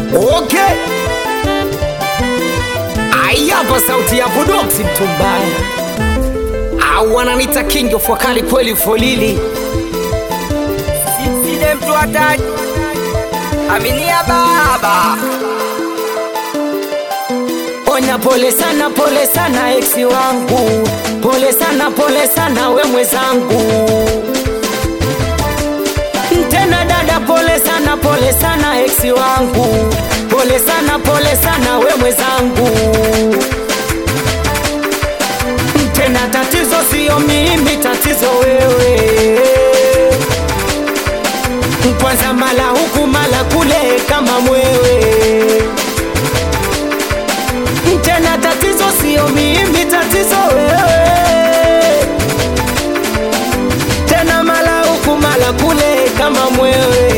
Okay. Ayapa sauti ya Budoksi mtumbaya au wananita king of wakali kweli folili Side mtu ataji Aminia baba Onya pole sana pole sana eksi wangu pole sana pole sana we mwezangu tena dada pole sana pole sana eksi wangu pole sana pole sana we mwezangu tena tatizo sio mimi tatizo wewe kwanza mala huku mala kule kama mwewe tena tatizo sio mimi tatizo wewe tena mala huku mala kule kama mwewe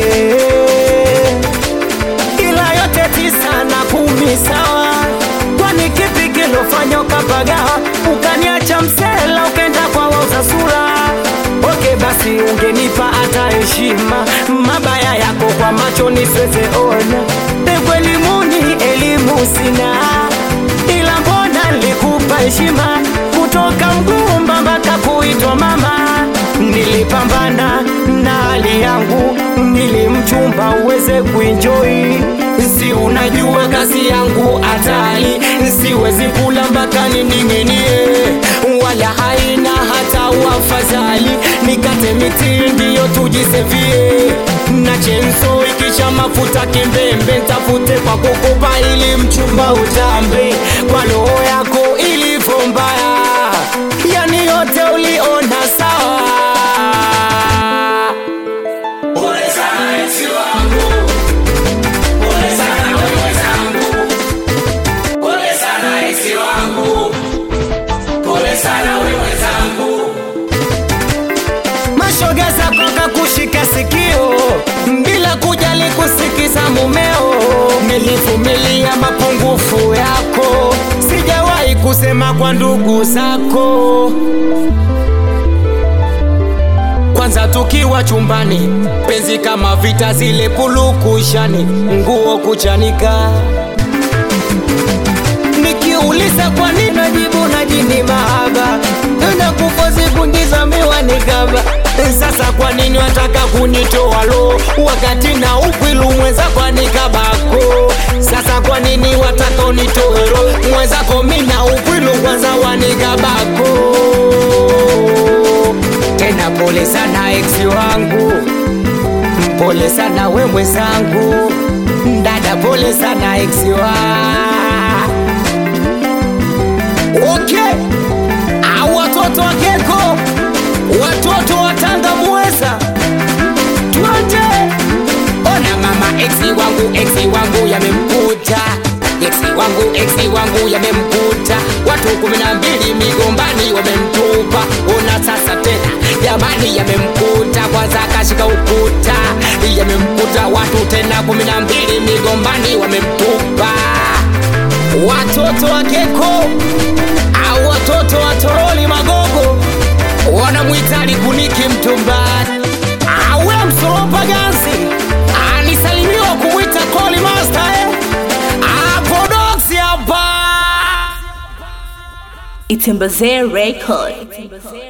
ila yote tisa na kumi sawa kwani kipi kilofanya ukapagawa ukaniacha msela ukenda kwa wauza sura oke basi ungenipa hata heshima mabaya yako kwa macho nisiweze ona evu elimuni elimu sina ila mbona nilikupa heshima kutoka mgumba mpaka kuitwa mama nilipambana na hali yangu nilimchumba uweze kuenjoy si unajua kazi yangu hatari siwezi kula mpaka nining'inie wala haina hata wafadhali nikate miti ndiyo tujisevie na chenso ikisha mafuta kimbembe ntafute kwa kukupa ili mchumba utambe kwa roho yako ilivyo mbaya yani yote uliona sawa mashoga zako kakushika sikio bila kujali kusikiza mumeo nilivumilia mapungufu yako sijawahi kusema kwa ndugu zako kwanza tukiwa chumbani penzi kama vita zile pulukushani nguo kuchanika nikiuliza kwa nini najibu najini mahaba na kufosi kuingiza miwani kaba sasa kwa nini wataka kunitoa lo wakati na ukwilu mwenzako anikabako sasa kwa nini wataka unitoe lo mwenzako mina ukwilu kwanza wanikabako tena pole sana eksi wangu pole sana we mwenzangu dada pole sana eksi wa okay au watoto wa keko watoto wa tanga muweza twende ona mama eksi wangu eksi wangu yamemkuta eksi wangu eksi wangu yamemkuta watu kumi na mbili migombani wamemtupa ona sasa tena jamani yamemkuta kwanza akashika ukuta yamemkuta watu tena kumi na mbili migombani wamemtupa watoto wa keko au watoto wa toroli magogo wanamwitali kuniki mtumbani awe msoropa ganzi anisalimiwa kumwita koli master eh? apodoksi hapa Itembeze Record.